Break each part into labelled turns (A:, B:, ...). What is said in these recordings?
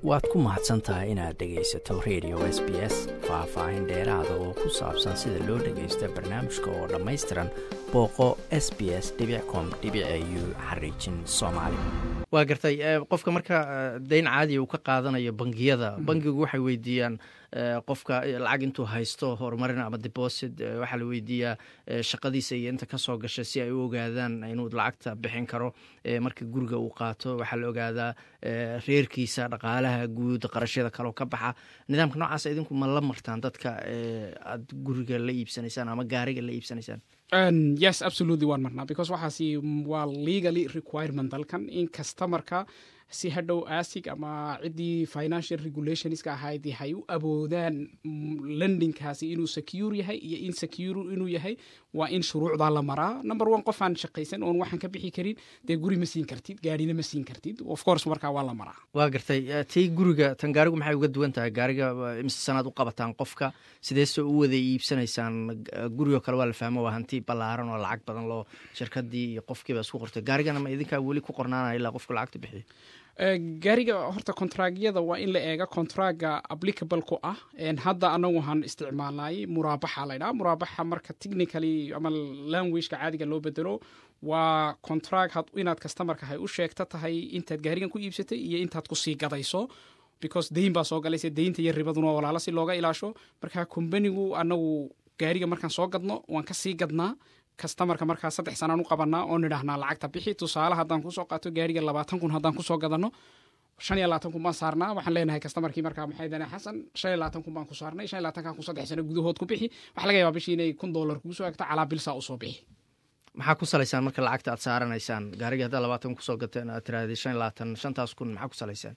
A: waad ku mahadsan tahay inaad dhegaysato radio s b s faah-faahin dheeraada oo ku saabsan sida loo dhagaysto barnaamijka oo dhammaystiran booqo s b s com u xariijin soomaali waa gartay qofka marka dayn caadiya uu ka qaadanayo bangiyada bangigu waxay weydiiyaan qofka lacag intuu haysto horumarin ama deposit waxaa la weydiiyaa shaqadiisa iyo inta kasoo gasha si ay u ogaadaan inuu lacagta bixin karo marka guriga uu qaato waxaa la ogaadaa reerkiisa dhaqaalaha guud qarashyada kaleo ka baxa nidaamka noocaas idinku ma la martaan dadka aad guriga la iibsanaysaan ama gaariga la iibsanaysaan
B: yes absolutely waan marnaa because waxaasi waa legally requirement dalkan in customerka si hadhow asig ama ciddii financial regulationska ahayd hay u awoodaan lendingkaasi inuu secure yahay iyo in secure inuu yahay waa in shuruucdaa la maraa number one qof aan shaqaysan oon waxaan ka bixi karin dee guri ma siin kartid gaarina ma siin kartid of course markaa waa la maraa
A: waa gartay tii guriga tan gaarigu maxay uga duwan tahay gaariga imise sanaad u qabataan qofka sideese u wada iibsanaysaan gurigoo kale waa la fahmo waa hanti ballaaran oo lacag badan loo shirkadii iyo qofkiiba isku qortay gaarigana ma idinkaa weli ku qornaanaya ilaa qofka lacagta bixiyo
B: gaariga horta contragyada waa in la eega contraga applicable ku ah hadda anagu waxaan isticmaalnay muraabaxa laydhaha muraabaxa marka technically ama languageka caadiga loo bedelo waa contrag inaad customarka hay u sheegta tahay intaad gaarigan ku iibsatay iyo intaad kusii gadayso because dayn baa soo galayse daynta iyo ribaduna waa walaalo si looga ilaasho marka combanigu anagu gaariga markaan soo gadno waan kasii gadnaa customarka markaa saddex sanaan u qabanaa oo nidhaahnaa lacagta bixi tusaale haddaan kusoo qaato gaariga labaatan kun haddaan kusoo gadano shan iyo labaatan kun baan saarnaa waxaan leenahay customarkii markaa maxay dane xasan shan iyo labaatan kun baan ku saarnay shan iyo labaatankan kun saddex sano gudahood ku bixi waxaa laga yabaa bishii inay kun dollar kugu soo egto calaa bilsaa usoo bixi
A: maxaa ku salaysaan marka lacagta aad saaranaysaan gaariga haddaa labaatan kun kusoo gateen aad tirahdee shan iyo labaatan shantaas kun maxaa ku salaysaan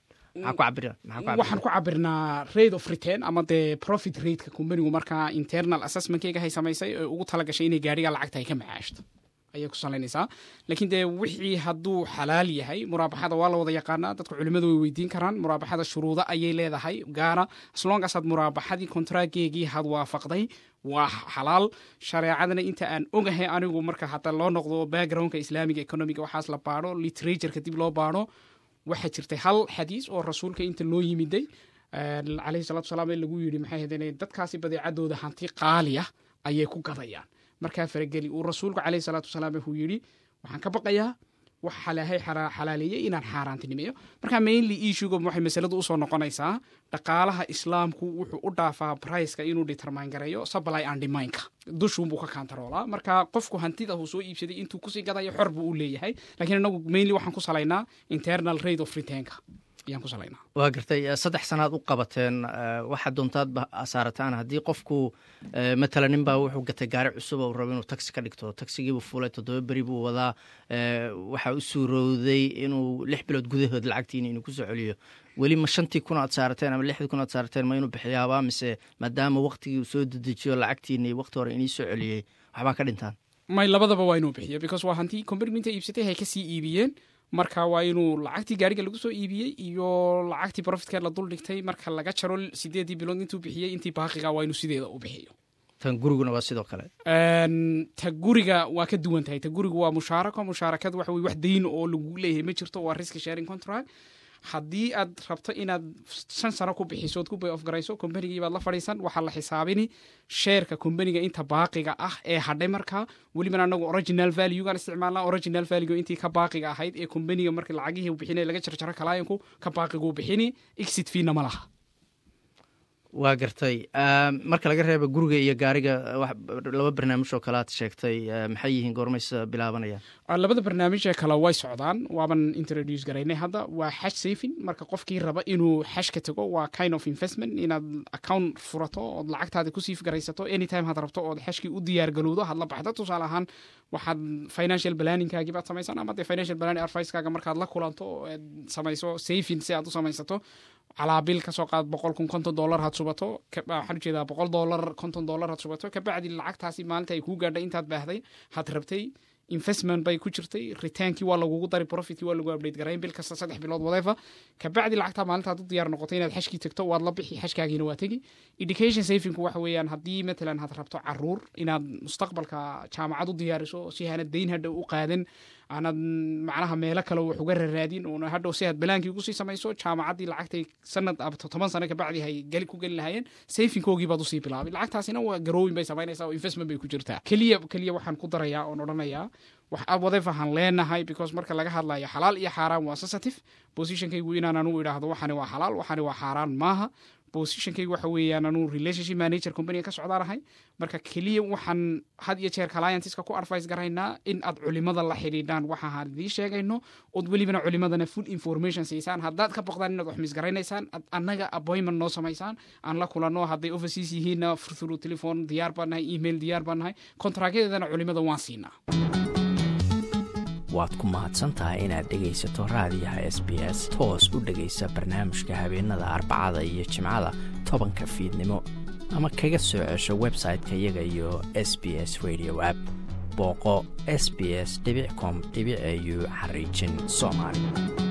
B: waxaan ku cabirnaa rate of return ama dee profit rateka combanigu markaa internal assessmentkeyga hay samaysay oo ugu talagashay inay gaariga lacagta ay ka macaashto ayay ku salaynaysaa laakiin dee wixii hadduu xalaal yahay muraabaxada waa la wada yaqaanaa dadka culimadu way weydiin karaan muraabaxada shuruudo ayay leedahay gaara aslongas had muraabaxadii kontraageegii had waafaqday waa xalaal shareecadana inta aan ogahay anigu marka hata loo noqdo backgroundka islaamiga economiga waxaas la baadho literatureka dib loo baadho waxaa jirtay hal xadiis oo rasuulka inta loo yimiday caleyhi salatu salaam ee lagu yidhi maxay hadeen dadkaasi badeecadooda hanti qaaliya ayay ku gadayaan markaa farageli uu rasuulku caleyhi salaatu wasalaam wuxuu yidhi waxaan ka baqayaa wax xalaahay xalaaleeyey inaan xaaraantinimeeyo markaa mainly issuga waxay masaladu usoo noqonaysaa dhaqaalaha islaamku wuxuu u dhaafaa briceka inuu determine gareeyo supply and demindka dushuunbuu ka kantaroolaa marka qofku hantida uu soo iibsaday intuu kusii gadayo xor buu u leeyahay lakiin inagu mainly waxaan ku salaynaa internal rate of returnka
A: waa gartay saddex sanaad u qabateen waxaa doontaadba saarataan haddii qofku matala nin baa wuxuu gatay gaari cusub oo rabo inuu taxi ka dhigto taxigiibuu fulay toddoba beri buu wadaa waxaa u suurowday inuu lix bilood gudahood lacagtiini inuu kusoo celiyo weli ma shantii kun aad saarateen ama lixdii kun aad saarateen ma inuu bixiyaabaa mise maadaama waktigii uu soo dedejiyo lacagtiini wakti hore inii soo celiyey waxbaa ka dhintaan
B: may labadaba waa inuu bixiyo because waa hantii combanigu inta iibsatay hay kasii iibiyeen marka waa inuu lacagtii gaariga lagu soo iibiyey iyo lacagtii profitkeed la dul dhigtay marka laga jaro sideedii bilood intuu bixiyey intii baaqiga waa inuu sideeda u bixiyo
A: tan guriguna waa sidoo kale
B: ta guriga waa ka duwan tahay ta guriga waa mushaarako mushaarakada waxa weye wax dayn oo lagu leeyahay ma jirto waa risk sharing contract haddii aad rabto inaad shan sano ku bixiso ood ku bay of garayso combanigii baad la fadhiisan waxaa la xisaabini sheerka combaniga inta baaqiga ah ee hadhay markaa welibana anagu original valuegaan isticmaalnaa original value intii ka baaqiga ahayd ee combaniga marka lacagihii bixinay laga jarjaro kalaayanku ka baaqiguu bixini exit fiina ma laha
A: waa gartay marka laga reeba guriga iyo gaariga laba barnaamij oo kale aad sheegtay maxay yihiin goormaysa bilaabanayaan
B: labada barnaamijee kale way socdaan waaban introduce garaynay hadda waa xash safin marka qofkii raba inuu xashka tago waa kind of investment inaad account furato ood lacagtaada ku siif garaysato anytime had rabto ood xashkii u diyaar galowdo had la baxdo tusaale ahaan waxaad financial planningkaagii baad samaysan ama dee financial planning advicekaaga markaad la kulanto oad samayso safin si aad u samaysato calaabil kasoo qaad boqol kun konton dollar had subato waxaan ujeedaa boqol dollar konton dollar had subato kabacdi lacagtaasi maalinta ay kuu gaadhay intaad baahday had rabtay investment bay ku jirtay retaankii waa lagugu dari profitkii waa lagu update garayn bil kasta saddex bilood wadeefa kabacdi lacagtaa maalintaad u diyaar noqotay inaad xashkii tagto waad la bixi xashkaagiina waa tegi education savingku waxa weeyaan haddii matalan had rabto caruur inaad mustaqbalka jaamacad u diyaariso si hana dayn hadhow u qaadan aanad macnaha meelo kale wax uga raraadin oona hadhow si aad balaankii ugu sii samayso jaamacaddii lacagtay sanad ama toban sano kabacdi hay geli ku geli lahaayeen sayfinkoogii baad usii bilaabay lacagtaasina waa garowin bay samaynaysaa oo investment bay ku jirtaa keliya keliya waxaan ku darayaa oon odhanayaa wax wadefahan leenahay because marka laga hadlayo xalaal iyo xaaraan waa sensitive positionkaygu inaan anu idhaahdo waxani waa xalaal waxani waa xaaraan maaha positionkaygu waxa weeyaan anuu relationship manager company ka socdaanahay marka keliya waxaan had iyo jeer clientska ku advice garaynaa in aad culimada la xidhiidhaan waxa aan idiin sheegayno ood welibana culimadana full information siisaan haddaad ka boqdaan inaad wax misgaraynaysaan ad annaga appointment noo samaysaan aan la kulano hadday offices yihiinna through telephone diyaar baan nahay email diyaar baan nahay kontraakyadeedana culimada waan siinaa
A: waad ku mahadsan tahay inaad dhegaysato raadiyaha s b s toos u dhegaysa barnaamijka habeenada arbacada iyo jimcada tobanka fiidnimo ama kaga soo cesho website-ka iyaga iyo s b s radio app booqo s b s com au xariijin soomaali